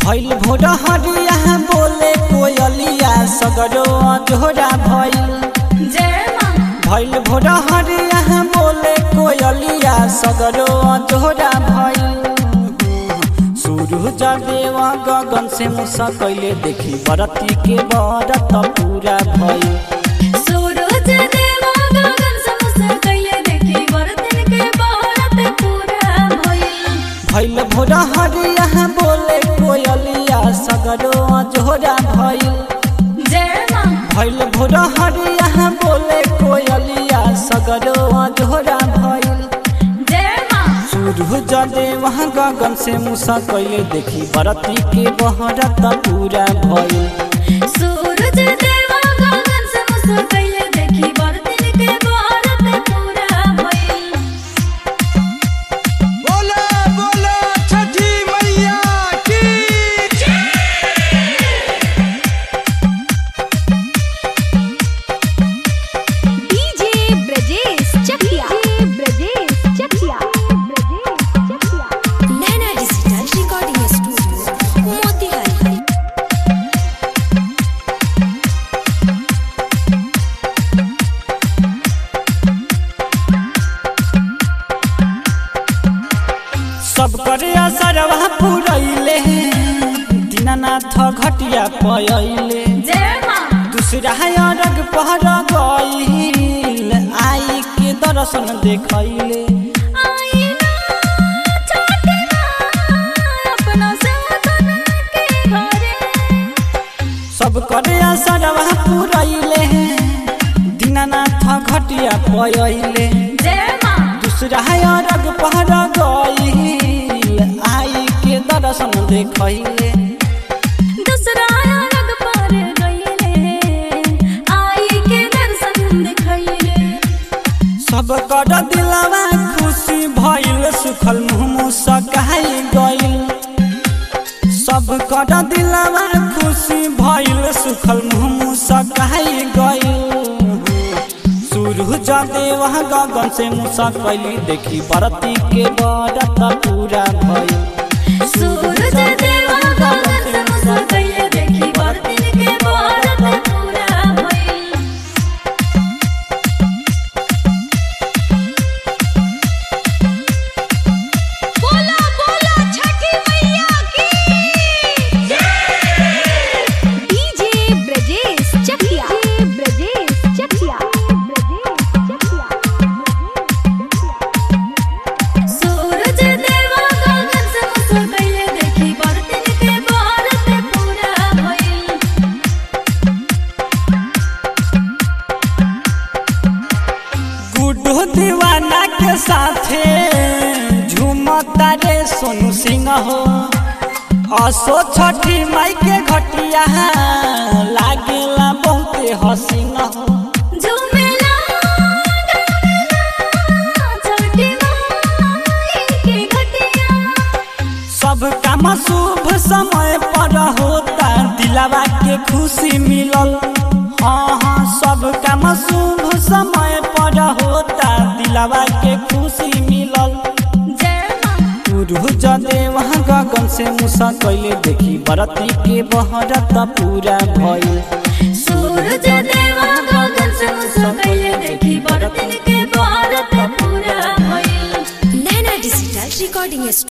भइल भोर हरिया बोले कोयलिया सगरो अजोरा भइल जय माँ भइल भोर हरिया बोले कोयलिया सगरो अजोरा भइल सूरज देव गगन से मुसा कैले देखी बरती के बरत पूरा भइल सूरज देवा गगन से मुस्र कैले देखी बरतन के बहरत पूरा भइल भइल भोर हरिया बोले कोयलिया सगरो अजोरा भइल जय माँ भइल भोर हरिया बोले कोयलिया सगरो अजोरा भइल जय माँ सूरज देव गगन से मुसा कैले देखी बरती के बहरत पूरा भइल सूरज देवा गगन से मुस्र कैले देखी बरतन के बहरत पूरा भइल बोला बोला छठी मैया की DJ Brajesh Chakiya Brajesh Chakiya Brajesh Chakiya Naina digital recording studio Motihari सब करे असरवा पुरैले दीनानाथ घटिया पयले जय माँ दूसरा अरग पहर गईल आई के दर्शन देखैले आई ना छठी माँ अपना साधन के घरे सब करे असरवा पुरैले दीनानाथ घटिया पयले जय माँ दूसरा अरग पहर गईल आई के दर्शन देखैले दूसरा रंग पर गईले आई के दर्शन दिखैले सब कर दिलवा खुशी भइल सुखल मुँह सकाई गइल सब कर दिलवा खुशी भइल सुखल मुँह सकाई गइल सूरज देव गगन से मुसा कैली देखी बरती के बरत पूरा भइल सूरज देवा गगन से मुस्र कैले देखी बरतन के बहरत पूरा भइल बोला बोला छठी मैया की डीजे ब्रजेश चकिया ब्रजेश चकिया ब्रजेश चकिया सूरज देवा गगन से मुस्र कैले देखी बरतन के बहरत पूरा भइल गुड्डू दीवाना के साथे झूमता रे सोनू सिंह हो असो छठी माई के घटिया लागेला बहुते हसीन हो झूमेला गावेला छठी माई के घटिया सब काम शुभ समय पर होता दिलावा के खुशी मिलल हाँ हाँ सब काम शुभ समय पर होता दिलावा के खुशी मिलल जय माँ सूरज देव गगन से मुसा कैले देखी बरती के बहरत पूरा भइल सूरज देवा गगन से मुस्र कैले देखी बरतन के बहरत पूरा भइल नैना डिजिटल रिकॉर्डिंग